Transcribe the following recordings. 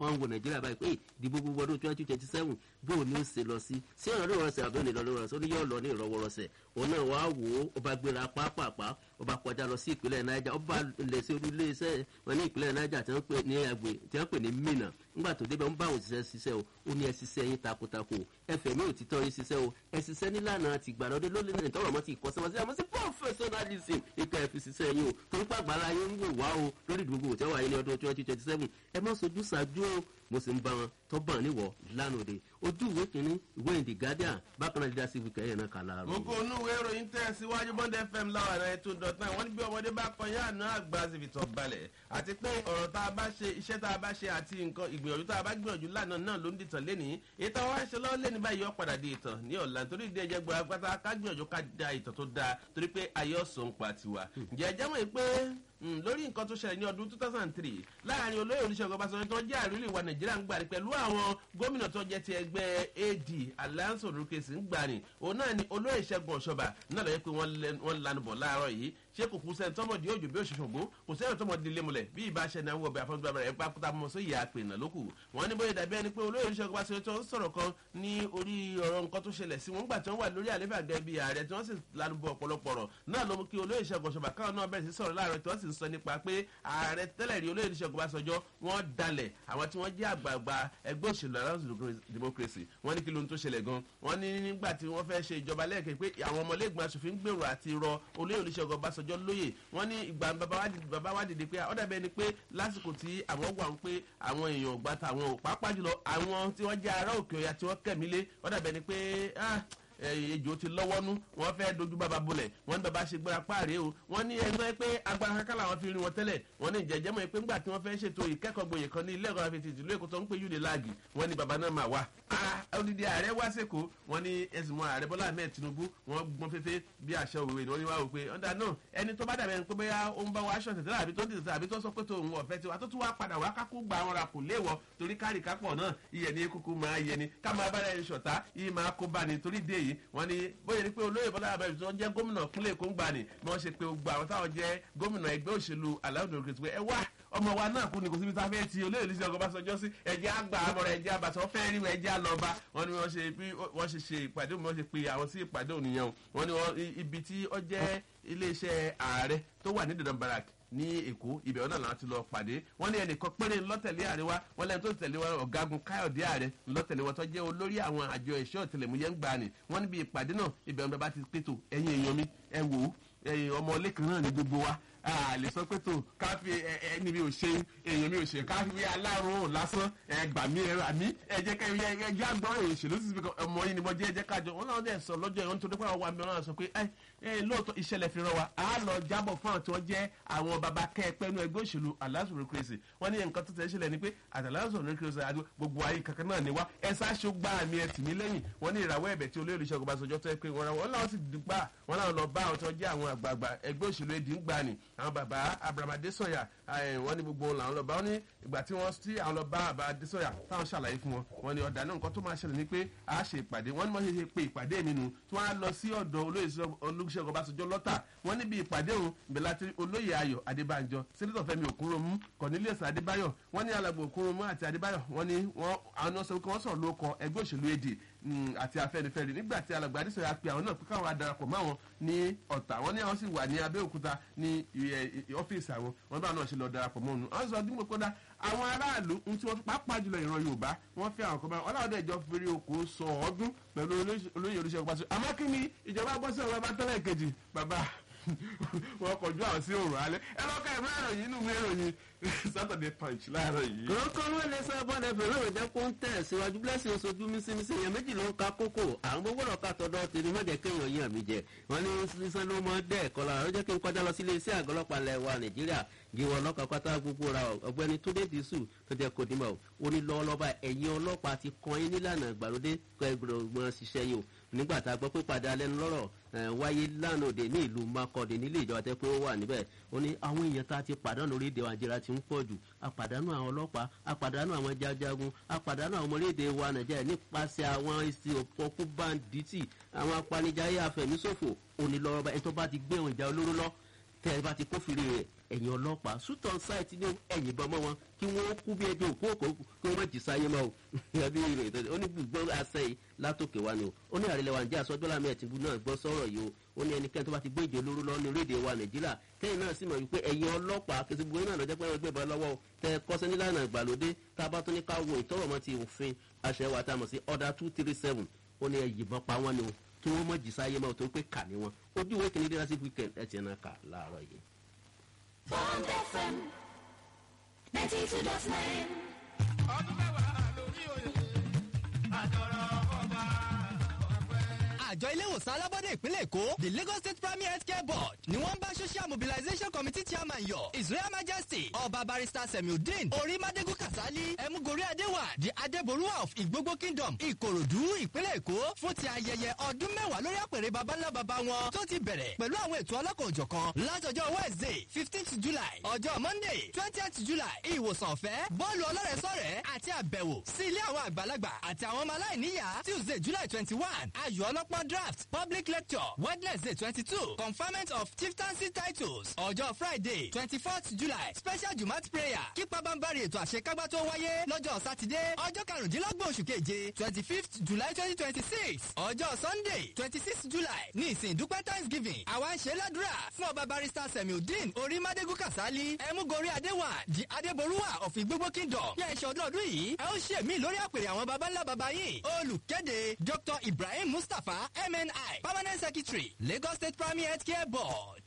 wọ́n ń wo nàìjíríà báyìí pé ìdìbò gbogbo ọdún twenty twenty seven bó o ní ó ṣe lọ sí sí ọ̀rọ̀ ìrọ̀rọ̀sẹ̀ àbí òní ìrọ̀rọ̀sẹ̀ ó ní yóò lọ ní ìrọ̀wọ́rọ̀sẹ̀ òun náà wàá wò ó ó bá gbéra pápápá ó bá kọjá lọ sí ìpínlẹ̀ niger ó bá lè ṣe olú iléeṣẹ́ wọn ní ìpínlẹ̀ niger tí wọ́n pè ní àgbè tí wọ́n pè ní mina nígbà tó débẹ̀ ń bá àwọn òṣìṣẹ́ ṣiṣẹ́ o ó ní ẹ ṣiṣẹ́ yín takuntakun ẹ fẹ̀mí òtítọ́ yín ṣiṣẹ́ o ẹ ṣiṣẹ́ nílànà ti gbàlódé lórí ní ìtọ́rọ̀ mọ́ ti ìkọ́sẹ́mọsí àmọ́ sí professionalism ìka ẹ fi ṣiṣẹ́ yín o torí pàgbára yín ń wò wá o lórí ìdúgbò tí wọ́n wáyé ní ọdún twenty twenty seven ẹ má sojú ṣáájú o mo sì ń bá wọn tó bá níwọ̀ lánàá de ojú ìwé kìíní ìwé ìdí guardian bákan náà dídá sí wíkẹ́ yẹn náà kà láàárọ̀. gbogbo onú ìwé ìròyìn tẹ̀ síwájú bond fm láwọn ẹ̀rọ ètò dọ̀tán wọ́n ní bí ọmọdé bá kọyán àná àgbà síbi tó balẹ̀ àti pé ọ̀rọ̀ tá a bá ṣe iṣẹ́ tá a bá ṣe àti nǹkan ìgbìyànjú tá a bá gbìyànjú lánàá náà ló ń dìtàn lénìí ìtàn wa ṣe lọ́wọ́ lẹ́ni báyìí ó padà di ìtàn ní ọ̀la torí ìdí ẹ̀jẹ̀ gbọ́dọ̀ pátá ká gbìyànjú ká da ìtàn tó dáa torí pé ayé ọ̀sán ń pa tiwa ǹjẹ́ ẹjẹ́ mọ̀ pé lórí nǹkan tó ṣẹlẹ̀ ní ọdún two thousand and three láàrin olóyè oníṣègùn ọbaṣanjọ́ tó jẹ́ àrílẹ̀ ìwà nàìjíríà ń gbàrí pẹ̀lú àwọn gómìnà tó jẹ́ ti ẹgbẹ́ ad alliance olùkèsì ń gbàrí òun náà ni olóyè ìṣẹ́gun ọ̀ṣọ́bà náà lọ́yẹ́ pé wọ́n lanu bọ̀ láàárọ̀ yìí ṣé kò kú sẹ́ni tọ́mọdé òjò bí òṣìṣẹ́ ògún kò sẹ́ni tọ́mọdé lémulẹ̀ bí ìbá ṣe náà wọ̀ bí afọ́njú bàbá rẹ̀ pápátá mọ́ sí ìyá àpè náà lókù wọ́n ní bóyá dàbí ẹni pé olóyè oníṣègùn ọbaṣanjọ́ tó ń sọ̀rọ̀ kan ní orí ọ̀rọ̀ nǹkan tó ṣẹlẹ̀ sí wọn gbà tí wọ́n wà lórí àlefà gẹ́gẹ́ bí ààrẹ tí wọ́n sì lanu bọ̀ ọ̀pọ̀lọpọ̀ ọ̀rọ̀ náà ló mú kí olóyè ìṣẹ́gun ọ̀ṣọ́bà káwọn náà bẹ̀rẹ̀ sí sọ̀rọ̀ láàárọ̀ tí wọ́n sì ń sọ nípa pé ààrẹ tẹ́lẹ̀ rí olóyè oníṣègùn ọbaṣanjọ́ wọ́n dalẹ̀ àwọn tí wọ́n jẹ́ àgbààgbà ẹgbẹ́ òṣèlú alliance democracy wọ́n ní kí ló ń tó ṣẹlẹ̀ gan wọ́n ní nígbà tí wọ́n fẹ́ ṣe ìjọba lẹ́ẹ̀kẹ́ pé àwọn ọmọlẹ́gbọ̀n aṣòfin gbèrò àti rọ olóyè oníṣègùn ọbaṣanjọ́ lóyè wọ́n ní ìgbà bàbá wa dìde pé ọ̀dà bẹ́ẹ̀ ni pé lásìkò tí àwọn wà ń pé àwọn èèyàn ògbà tàwọn ò pàápàá jùlọ àwọn tí wọ́n jẹ́ ará òkè ọ̀yà tí wọ́n kẹ̀mí lé ọ̀dà bẹ́ẹ̀ ni pé ejò ti lọ́wọ́nú wọ́n fẹ́ dojú bàbá bolẹ̀ wọ́n ní bàbá ṣe gbéra páàrẹ̀ o wọ́n ní ẹgbẹ́ pé agbára kankan làwọn fi rí wọn tẹ́lẹ̀ wọ́n ní ìjẹ́jẹ́ mọ̀ pé ńgbà tí wọ́n fẹ́ ṣètò ìkẹ́kọ̀ọ́ gboyè kan ní ilé ẹ̀kọ́ àfẹ́tì ìlú èkó tó ń pè yúni láàgì wọ́n ní bàbá náà máa wá odidi ààrẹ wá sẹ́kọ̀ọ́ wọ́n ní ẹ̀sìn mọ́ ààrẹ bọ́lá ahmed tinubu wọ́n gbọ́n fẹ́fẹ́ bí àṣẹ òwe ni wọ́n ní wá wò pé ọ̀dà náà ẹni tó bá dàbẹ̀ pé bóyá ó ń bá wa aṣọ tẹ̀tẹ̀ àbí tó ń tẹ̀tẹ̀ àbí tó sọ pé tòun ọ̀fẹ́ tiwa tó tún wá padà wá kákó gba àwọn ra kò léwọ torí kárì kápọ̀ náà iyẹ̀ ní kúkú máa yẹ ni ká máa bá ẹni ṣọ̀tá iye máa kó bá ni torí dé yìí wọ́n ní bóyá ni pé olóyè bọ́lá abẹ́rẹ́ tí wọ́n jẹ́ gómìnà kúnlẹ̀ kó ń gbà ní bí wọ́n ṣe pé gbogbo àwọn táwọn jẹ́ gómìnà ẹgbẹ́ òṣèlú aláwọ̀ òkè ẹ wá ọmọ wa náà kú ni kò síbi tá a fẹ́ ti olóyè lùsí ọkọ̀ bá sọjọ́ sí ẹ̀jẹ̀ àgbà àmọ̀ràn ẹ̀jẹ̀ àbàtàn fẹ́ rí ẹ̀jẹ̀ àlọ́ba wọn ni wọ́n ṣe bí wọ́n ṣe ṣe ìpàdé wọ́n ṣe pe àwọn sí ìpàdé ònìyàn wọn ni ibi tí ó jẹ́ iléeṣẹ́ ààrẹ tó wà ní dandan barak ní èkó ibẹ̀ wọn náà láti lọ pàdé wọn ní ẹnìkan péré ńlọ́tẹ̀lé àríwá wọn lẹ́nu tó tẹ̀lé wọn ọ̀gágun káyọ̀dé ààrẹ ńlọ́tẹ̀lé wọn tó jẹ́ olórí àwọn àjọ ẹ̀ṣọ́ ìtẹ̀lẹ̀múyẹ́ ń gbà ní wọn níbi ìpàdé náà ibẹ̀ wọn bá ti pètò ẹ̀yìn èèyàn mi ẹ wò ó ẹ̀yìn ọmọ ọlẹ́kan náà ní gbogbo wa a lè sọ pé tó káfí ẹni mi ò ṣe èèyàn mi ò ṣe káfí aláàrùn lásán ẹgbà mi ẹrọ àmì ẹjẹ ká ẹjẹ àgbọn èèyàn ṣèlú sí ibi ọmọ yìí ni mo jẹ ẹjẹ kájọ wọn náà dẹ sọ lọ́jọ́ yìí wọn nítorí pé àwọn àmì ọlọ́run sọ pé ẹ ẹ lóòótọ́ ìṣẹ̀lẹ̀ fi ràn wá á lọ jábọ̀ fún àwọn tí wọ́n jẹ́ àwọn baba kẹ́ẹ̀pẹ́ inú ẹgbẹ́ òṣèlú aláṣọ kérésì wọ́n ní nǹkan tó tẹ̀ ṣẹlẹ̀ ni pé àtàláṣọ kérésì àti gbogbo ayé kankan náà ni wá ẹ sáṣọ gbá àmì ẹ tì mí lẹ́yìn wọ́n ní ìràwọ̀ ẹ̀bẹ̀ tí olóyè olùṣègùn bá sọjọ́ tó ẹ pé wọ́n láwọn sì dùgbà wọ́n láwọn lọ bá àwọn tó jẹ́ àwọn àgbààgbà ẹgbẹ́ òṣèlú èdè ń gbà ní àwọn bàbá abraham adesanya wọn ní gbogbo làwọn lọ bá wọn ní ìgbà tí wọn tí àwọn lọ bá bàbá adesanya táwọn ṣàlàyé fún wọn wọn ní ọ̀dà náà nǹkan tó máa ṣẹlẹ̀ ni pé a ṣe ìpàdé wọn ní wọn ṣe ṣe pé ìpàdé mi nu tí wọn á lọ sí ọ̀dọ̀ olóyè olùṣègùn ọbàṣọjọ́ lọ́tà wọn níbi ìpàdé òun ìbẹ̀lẹ̀ àti olóyè ayọ̀ adébánjọ sẹ́nitọ̀ fẹ́mi òkúròmù cornelius adébáyọ̀ wọn ní alàgbò òkúròmù àti adébáyọ̀ wọn ní wọn àwọn sọ pé wọn sọ̀rọ̀ lóko ẹgbẹ́ òṣèlú èdè àti afẹnifẹre nígbà tí alàgbà adéṣọ ya pe àwọn náà pé káwọn adarapọ̀ mọ́ àwọn ní ọ̀tà wọn ní àwọn sì wà ní abẹ́òkúta ní ọ́fíìsì àwọn wọn bá náà ṣe lọ darapọ̀ mọ́ òun àwọn sọ dípò kódà àwọn aráàlú ń tí wọ́n pàápàá jùlọ ìran yorùbá wọ́n fẹ́ àwọn kan báyìí ọlọ́run dẹ̀jọ́ fèrè oko sọ ọdún pẹ̀lú olóyè olóṣèlú pàṣẹ àmọ́ kí ni ìjọba gbọ́ sí ọ̀rọ̀ bá tẹ́lẹ̀ kejì bàbá wọn kọjú àwọn sí òrùn alẹ́ ẹ lọ́kọ̀ ìwé ìròyìn inú ìwé ìròyìn saturday punch láàárọ̀ yìí. kòrókò ló lè sọ ẹbọn ẹfẹ lóòrùn jẹ kó ń tẹ síwájú blessing oṣooju mísímísí èèyàn méjì ló ń ka kókó àwọn gbogbo ọ̀rọ̀ ká tọ̀dọ̀ tèmi mọ̀jẹ̀ kéèyàn yàn mí jẹ wọn ní sísan ló mọ dẹ́ ẹ̀kọ́ lára ló jẹ́ kí n kọjá lọ sí iléeṣẹ́ àgọ́ ọlọ́pàá ilẹ̀ wa nàìjíríà gíwọ́ ọlọ́pàá pátá gbogbo ra ọ̀gbẹ́ni túndé dísù tó jẹ́ kó dìmọ̀ ó ní lọ́wọ́lọ́ba ẹ̀yin ọlọ́pàá ti kan yín nílànà ìgbàlódé kọ́ ẹgbẹ̀rún ṣiṣẹ́ yìí o nígbà tá a gbọ́ pé padà lẹ́nu lọ́rọ̀ wáyé lánàá òde ní ìlú makọ́de nílé ìjọba tẹ́ pé ó wà níbẹ̀ ó ní àwọn èèyàn tá a ti pàdánù orílẹ̀-èdè wa nàìjíríà ti ń pọ̀ jù a pàdánù àwọn ọlọ́pàá a pàdánù àwọn jajagun a pàdánù àwọn orílẹ̀-èdè wa nàìjíríà nípasẹ̀ àwọn ìsìn òpópó báńdíìtì àwọn apanijayé afẹ̀míṣòfò onílọ́rọ̀bá ẹni tó bá ti gbé ohun ìjà olóró lọ tẹ́ ẹ bá ti kófìrí rẹ̀ ẹ̀yìn ọlọ́pàá sùtọ̀ ṣáìtì ní ẹ̀yìn bọ́ mọ́ wọn kí wọ́n kú bí ẹjọ́ òkú òkú kí wọ́n má jì sáyé mọ́ o ẹbí rẹ̀ ìtọ́jú ó ní gbogbo àṣẹ yìí látòkè wa ni o ó ní àrẹ̀lẹ̀ wa ǹjẹ́ àsọjọ́ lámì ẹ̀tìbú náà gbọ́ sọ̀rọ̀ yìí o ó ní ẹnikẹ́ni tó bá ti gbé ìjọ olóró lọ ní orílẹ̀-èdè wa nàìjíríà kẹ́yìn náà sì mọ̀ wípé ẹ̀yin ọlọ́pàá kìí gbogbo náà lọ́jọ́ pé wọ́n gbé bọ́ lọ́wọ́ tẹ kọ́sẹ́ nílànà ìgbàlódé tá a bá tún ní ká wo ìtọ́rọ̀mọ́ ti òfin àṣẹ wa tá a mọ̀ sí order two three seven ó ní ẹ̀yìnbọn pa wọ́n ni o kí wọ́n mọ̀ jì sáyé mọ́ tó pé kà ní wọn ojú ìwé kìíní dé lásìkò weekend ẹ̀ tiẹ̀ náà kà láàárọ̀ yìí. Bond FM 92.9. ọdún mẹ́wàá lórí òye àjọrò ọba ọ̀pẹ. àjọ ilé ìwòsàn alábọ́dé ìpínlẹ̀ èkó the lagos state primary health care board ni wọ́n ń bá social mobilization committee chairman yọ his royal majesty ọba barrister semiudeen orímadégún kasali emugori adewa the adeboruwa of igbogbo kingdom ìkòròdú ìpínlẹ̀ èkó fún ti ayẹyẹ ọdún mẹ́wàá lórí àpèrè babańlá baba wọn tó ti bẹ̀rẹ̀ pẹ̀lú àwọn ètò ọlọ́kan-ò-jọ̀kan látọjọ́ wednesday fifteenth july ọjọ́ monday twentieth july ìwòsàn ọ̀fẹ́ bọ́ọ̀lù ọlọ́rẹ̀ẹ́sọ̀rẹ́ àti àbẹ̀wò sí ilé àwọn àgbàlagbà àti àwọn ọmọ aláìníyàá tuesday july twenty one ayò ọlọ́pọ́n draft public lecture wednesday twenty two conferment of chieftaincy titles ọjọ́ friday twenty fourth july special jumat prayer kípa bámbárì ètò àṣekágbá tó wáyé lọ́jọ́ sátidé ọjọ́ karùndínlọ́gbọ̀n oṣù keje twenty fifth july twenty twenty six ọjọ́ sunday twenty sixth july ní ìsìn ìdúpẹ́ thanksgiving àwa ń ṣe ládùúrà fún ọba barrister semiudeen orímadégún kasali ẹmúgorí adéwà di adéborúwà of igbogbo kingdom bí ẹ ṣe ọdún ọdún yìí ẹ ó ṣe mí lórí àpèrè àwọn baba ńlá baba yìí olùkéde dr ibrahim mustapha mni permanent secretary lagos state primary health care board.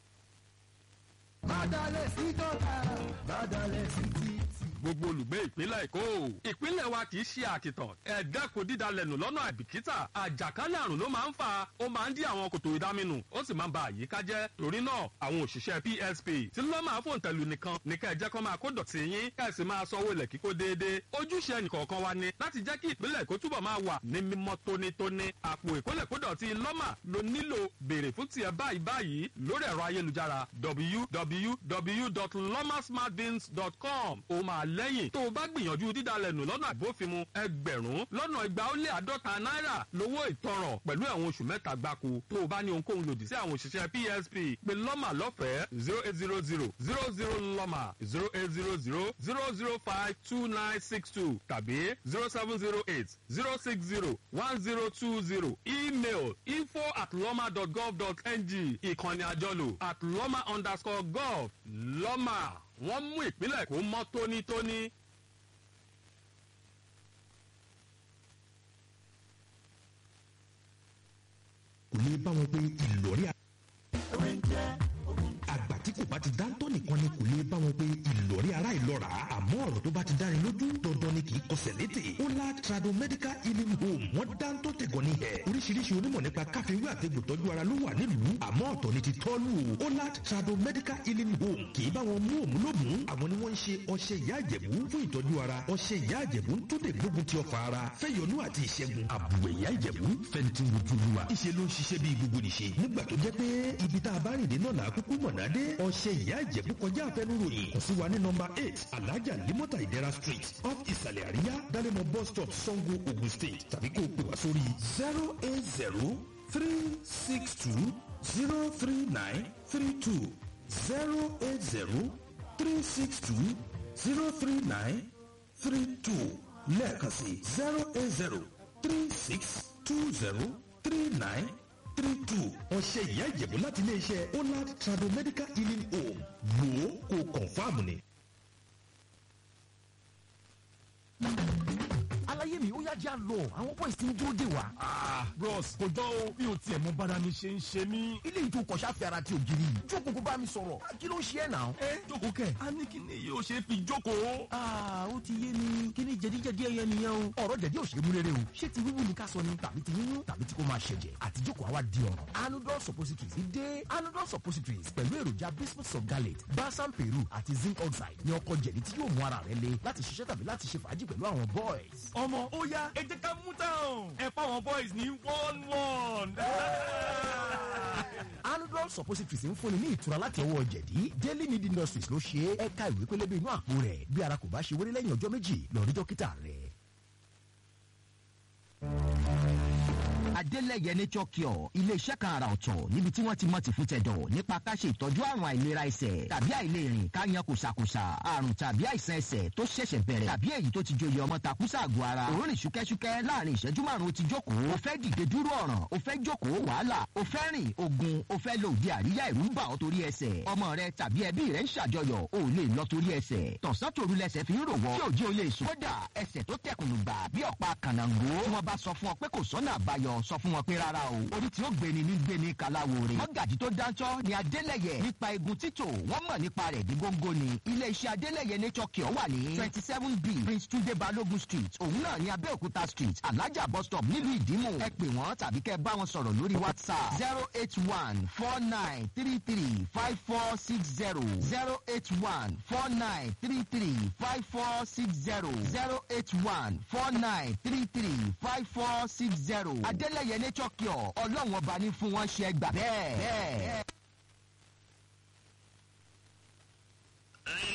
bàdàlẹ̀ sí dọ́là bàdàlẹ̀ sí títì. gbogbo olùgbé ìpínlẹ̀ èkó ìpínlẹ̀ wa kì í ṣe àkìtàn ẹ̀dá kò dídalẹ̀nù lọ́nà àìbìkítà àjàkálẹ̀ àrùn ló máa ń fa ó máa ń dí àwọn kòtò ìdáminù ó sì máa ń ba àyíká jẹ́ torí náà àwọn òṣìṣẹ́ psp tí ló máa fòun tẹ̀lú nìkan ní ká ẹ jẹ́ kó máa kó dọ̀tí yín ká ẹ sì máa sanwó ilẹ̀ kíkó déédéé ojúṣe ẹnìkọ̀ọ̀kan wa ni láti jẹ́ kí ìpínlẹ̀ èkó túbọ̀ máa wà ní mímọ́ tónítóní àpò ìkólẹ̀kódọ̀tí lọ́mà ló nílò béèrè fún tiẹ̀ báyìí báyìí lórí ẹ̀rọ ayélujára www.lomasmartbins.com ó máa lẹ́yìn tó o bá gbìyànjú dídalẹ̀ nù lọ́nà àbófinmu ẹgbẹ̀rún lọ́nà igba ó lé àádọ́ta náírà lówó ìtanràn pẹ̀lú ẹ̀wọ̀n oṣù mẹ́ta gbáko tó o bá ní ohunkóhun lòdì sí àwọn òṣìṣẹ́ psp pé lọ́mà lọ́fẹ̀ẹ́ zero eight zero zero zero zero lọ́mà zero eight zero zero zero zero five two nine six two tàbí zero seven zero eight zero six zero one zero two zero email info at lọ́mà dot gov dot ng ìkànnì àjọlò at lọ́mà underscore gov lọ́mà wọ́n mú ìpínlẹ̀ kó mọ́ tónítóní. kò lè bá wọn pé ìlọrí àgbà tí kò bá ti dáńtọ́ nìkan ni kò lè bá wọn pé ìlọrí ara ìlọ́ra àmọ́ ọ̀rọ̀ tó bá ti dáni lójú dandan ni kì í kọsẹ̀ létè ọlá trado medical healing home wọ́n dáńtọ́ tẹ̀gọ́ ní ẹ̀ oríṣiríṣi onímọ̀ nípa káfíńwé àtẹ̀gbò tọ́jú ara ló wà nílùú àmọ́ ọ̀tọ̀ ni ti tọ́lù ọlá trado medical healing home kì í bá wọn mú òmù lómù àwọn ni wọ́n ń ṣe ọṣẹ ìyá àjẹ̀bú fún ìtọ́jú ara ọṣẹ ìyá àjẹ̀bú ń tó lè gbógun ti ọfà ara fẹ́yọnú àti ìṣẹ́gun àbùwẹ̀ ìyá àjẹ̀bú fẹ́ntì wojúluwa ìṣe ló ń ṣiṣẹ́ bí gbogbo nìṣe nígbà tó jẹ́ pé ibi tá a bá rìn dé náà là á kúkú mọ̀nà dé ọṣẹ ìyá ìjẹ̀bú kọjá àfẹnuròyìn kò sí wa ní nọmba eight alájà limota ìdẹ́ra street off ìsàlẹ̀ àríyá dálẹ́mọ̀ bus stop sango ogun state tàbí kó o pè wá sórí zero eight zero three six two zero three nine three two zero eight zero three six two zero three nine three two lẹ́ẹ̀kan sí zero eight zero three six two zero three nine three two ọṣẹ ìyá ìjẹ̀bú láti iléeṣẹ́ olad trado medical healing home wò ó kó kọ̀ǹfàmù ni. aláyé mi ó yá já lọ àwọn boys ti ń dúró dè wá. bros kò jọ o bí o tiẹ̀ mọ bára mi ṣe ń ṣe mí. ilé ìtò kọ̀ṣà fi ara ti ògiri yìí jókòó kó bá mi sọ̀rọ̀ kí ló ń ṣe ẹ̀ náà. ẹ jókòó kẹ a ní kí ni yóò ṣe fi jókòó. aa ó ti yé mi kí ni jẹ̀díjẹ̀dí ẹyẹ nìyẹn o. ọ̀rọ̀ jẹ̀dí ò ṣe é mú rere o ṣé ti wíwú ni ká sọ ni tàbí ti yíyún tàbí tí kò máa ṣẹ̀jẹ̀ àti jókòó àwa di ọ̀ràn. anudol suppositories dé anudol suppositories pẹ̀lú èròjà bismuth sulgalate balsam peru àti zinc oxide ní ọkọ̀ jẹ̀dí tí yóò mú ara rẹ le láti ṣiṣẹ́ tàbí láti ṣe fàájì pẹ̀lú àwọn boys. ọmọ ó yá ẹ jẹ́ ká mú táwọn ẹ fáwọn boys ní one one. anudol suppositories ń fúnni ní ìtura láti ọwọ́ jẹ̀dí daily need industries ló ṣe é ẹ̀ka ìwé pélébé inú àpò rẹ̀ bí ara kò bá ṣe wéré lẹ́yìn ọjọ́ méjì lọ rí dókítà rẹ̀. adélẹ̀yẹ nature cure iléeṣẹ́ kan àrà ọ̀tọ̀ níbi tí wọ́n ti mọ̀ tì fún tẹ̀dọ̀ nípa ká ṣe ìtọ́jú àrùn àìlera ẹsẹ̀ tàbí àìlèrìn ká yan kùsàkùsà àrùn tàbí àìsàn ẹsẹ̀ tó ṣẹ̀ṣẹ̀ bẹ̀rẹ̀ tàbí èyí tó ti joyè ọmọ takùsà àgọ́ ara òórùn ṣúkẹ́ṣúkẹ́ láàrin ìṣẹ́jú márùn-ún ti jókòó o fẹ́ dìde dúró ọ̀ràn o fẹ́ jókòó wàhálà o fẹ́ rìn ogun o fẹ́ lo òde àríyá ìrú ń bà ọ́ torí ẹsẹ̀ ọmọ rẹ tàbí ẹbí rẹ ń ṣàjọyọ̀ o ò lè lọ torí ẹsẹ̀ tọ̀sán tòru lẹsẹ̀ fi ń rò wọ́ tí òjì o lè sùn kódà ẹsẹ̀ tó tẹkùnù gbà bí ọ̀pá kànáńgó tí wọ́n bá sọ fún ọ pé kò sọ́nà àbáyọ sọ fún wọn pé rárá o orí tí ó gbéni ní gbéni kàláwo rè mọ́gàjì tó dáńtọ́ ni adélẹ̀yẹ nípa egun títò wọ́n mọ̀ nípa rẹ̀ dí góńgó ni ilé iṣẹ́ adélẹ̀yẹ nature cure wà ní twenty seven b prince tunde balogun street òun náà ní abẹ́òkúta street alájà bus stop nílùú ìdímù ẹ pè wọ́n tàbí kẹ́ bá wọn sọ̀rọ̀ lórí whatsapp zero eight one four nine three three five four six zero zero eight one four nine three three five four six zero zero eight one four nine three three five four six zero adélẹ̀yẹ nature cure ọlọ́run ọba ní fún wọn ṣe gbà bẹ́ẹ̀. ẹ̀yin